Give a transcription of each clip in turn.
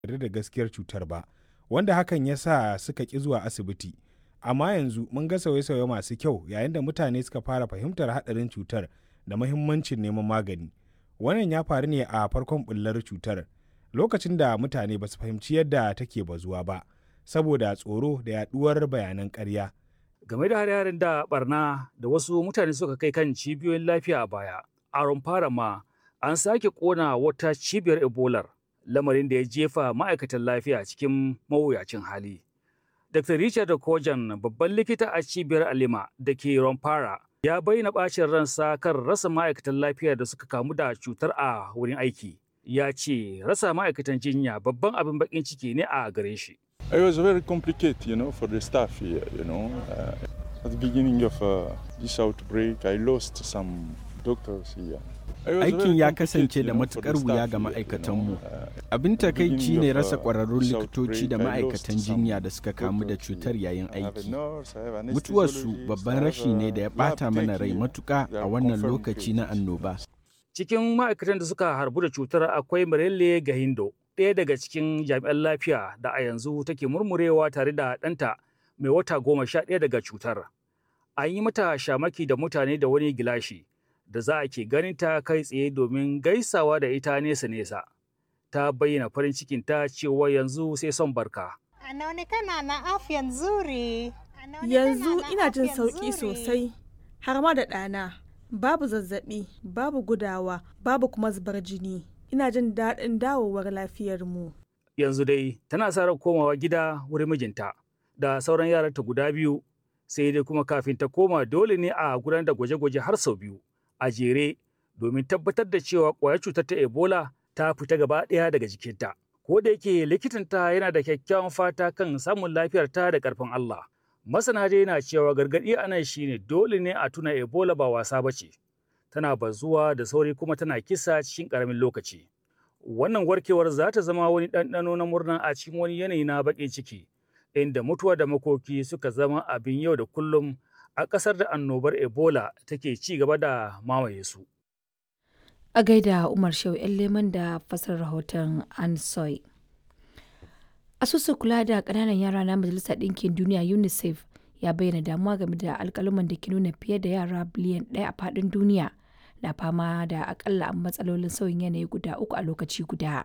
yarda da gaskiyar cutar ba, wanda hakan ya sa suka ƙi zuwa asibiti. Amma yanzu mun ga sauye-sauye masu kyau yayin da mutane suka fara fahimtar haɗarin cutar da mahimmancin neman magani. Wannan ya faru ne a farkon ɓullar cutar, lokacin da mutane ba su fahimci yadda take bazuwa ba, saboda tsoro da yaɗuwar bayanan ƙarya. Game da hare-haren da barna da wasu mutane suka kai kan cibiyoyin lafiya a baya, a fara ma an sake ƙona wata cibiyar Ebolar, lamarin da ya jefa ma'aikatan lafiya cikin mawuyacin hali. Dr. Richard Kojan, babban likita a cibiyar Alima da ke Romfara, ya bayyana bacin ransa kan rasa ma'aikatan lafiya da suka kamu da cutar a wurin aiki. Ya ce rasa ma'aikatan jinya babban abin bakin ciki ne a gare shi. It was very complicated, you know, for the staff here, you know. Uh, at the beginning of uh, this outbreak, I lost some doctors here. Aikin ya kasance da matukar wuya ga ma'aikatanmu. Abin takaici ne rasa ƙwararrun likitoci da ma'aikatan jinya da suka kamu da cutar yayin aiki. Mutuwarsu babban rashi ne da ya ɓata mana rai matuƙa a wannan lokaci na annoba. Cikin ma'aikatan da suka harbu da cutar akwai Marelle Gahindo, ɗaya daga cikin jami'an lafiya da a yanzu take murmurewa tare da ɗanta mai wata goma sha ɗaya daga cutar. An yi mata shamaki da mutane da wani gilashi. da za a ke ganin ta kai tsaye domin gaisawa da ita nesa-nesa. Ta bayyana farin cikin ta cewa yanzu sai son barka. Anaonekana na afya nzuri. Yanzu ina jin sauƙi sosai, har ma da ɗana. Babu zazzaɓi, babu gudawa, babu kuma zubar jini. Ina jin daɗin dawowar lafiyarmu. Yanzu dai tana sa ran komawa gida wurin mijinta da sauran yaranta guda biyu sai dai kuma kafin ta koma dole ne a gudanar da gwaje-gwaje har sau biyu. a jere domin tabbatar da cewa ƙwayar cutar ta Ebola ta fita gaba ɗaya daga jikinta. Ko da yake likitanta yana da kyakkyawan fata kan samun lafiyarta da ƙarfin Allah. Masana dai na cewa gargaɗi a nan shine dole ne a tuna Ebola ba wasa ba ce. Tana bazuwa da sauri kuma tana kisa cikin ƙaramin lokaci. Wannan warkewar za ta zama wani ɗanɗano na murna a cikin wani yanayi na baƙin ciki, inda mutuwa da makoki suka zama abin yau da kullum a ƙasar da annobar Ebola take ci gaba da mamaye su. A gaida Umar Shehu ‘yan leman da fasar rahoton Ansoy. Asusun kula da ƙananan yara na Majalisar Ɗinkin Duniya UNICEF ya bayyana damuwa game da alƙaluman da ke nuna fiye da yara biliyan ɗaya a faɗin duniya na fama da akalla matsalolin sauyin yanayi guda uku a lokaci guda.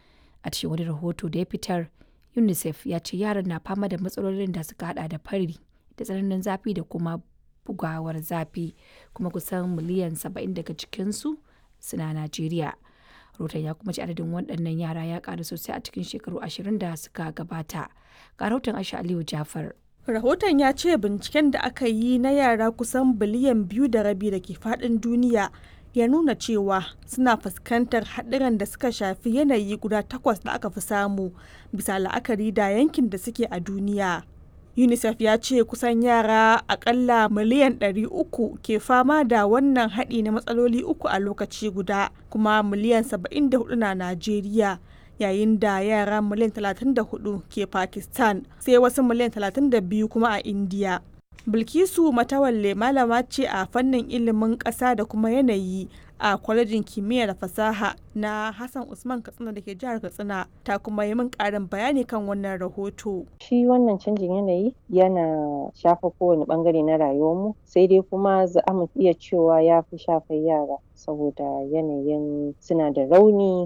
A cikin wani rahoto da ya fitar, UNICEF ya ce yaran na fama da matsalolin da suka hada da fari, da tsananin zafi da kuma bugawar zafi kuma kusan miliyan 70 daga cikinsu suna Najeriya. Rotan ya kuma ci adadin waɗannan yara ya ƙaru sosai a cikin shekaru ashirin da suka gabata. Ga rahoton Aisha Aliyu Jafar. Rahoton ya ce binciken da aka yi na yara kusan biliyan biyu da rabi da ke faɗin duniya ya nuna cewa suna fuskantar haɗuran da suka shafi yanayi guda takwas da aka fi samu bisa la'akari da yankin da suke a duniya. unicef ya ce kusan yara akalla miliyan 300 ke fama da wannan haɗi na matsaloli uku a lokaci guda kuma miliyan 74 na najeriya yayin da yara miliyan 34 ke pakistan sai wasu miliyan 32 kuma a india bilkisu matawalle malama ce a fannin ilimin ƙasa da kuma yanayi a kwalejin kimiyya da fasaha na Hassan Usman Katsina da ke jihar Katsina ta kuma yi min ƙarin bayani kan wannan rahoto. Shi wannan canjin yanayi yana shafa kowane bangare na rayuwarmu sai dai kuma za mu iya cewa ya fi shafar yara saboda yanayin suna da rauni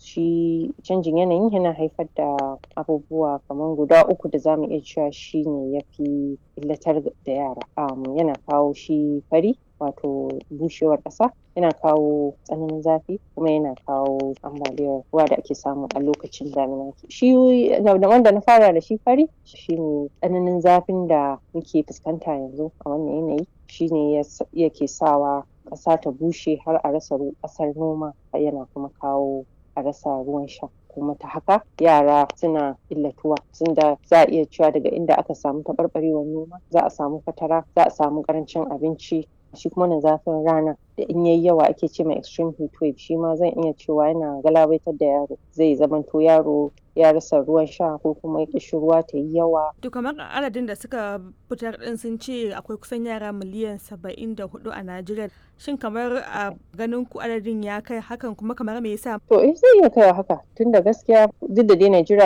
shi canjin yanayin yana haifar da abubuwa kamar guda uku da zamu iya cewa shi ne ya fi illatar da yara um, yana kawo shi fari wato bushewar ƙasa yana kawo tsananin zafi kuma yana kawo ambaliyar ruwa da ake samu a lokacin damina shi da wanda na fara da shi fari shine tsananin zafin da muke fuskanta yanzu a wannan yanayi shine yake sawa ƙasa ta bushe har a rasa ƙasar noma yana kuma kawo a rasa ruwan sha kuma ta haka yara suna illatuwa tunda za a iya cewa daga inda aka samu taɓarɓarewar noma za a samu fatara za a samu ƙarancin abinci shi kuma na zafin rana da in yayi yawa ake ce mai extreme heat wave shi ma zan iya cewa yana galabaitar da yaro zai zamanto yaro ya rasa ruwan sha ko kuma ƙishirwa ta yi yawa. To kamar adadin da suka fitar ɗin sun ce akwai kusan yara miliyan saba'in da hudu a Najeriya. Shin kamar a ganin ku adadin ya kai hakan kuma kamar me yasa? To eh zai iya kai haka tunda gaskiya duk da dai Najeriya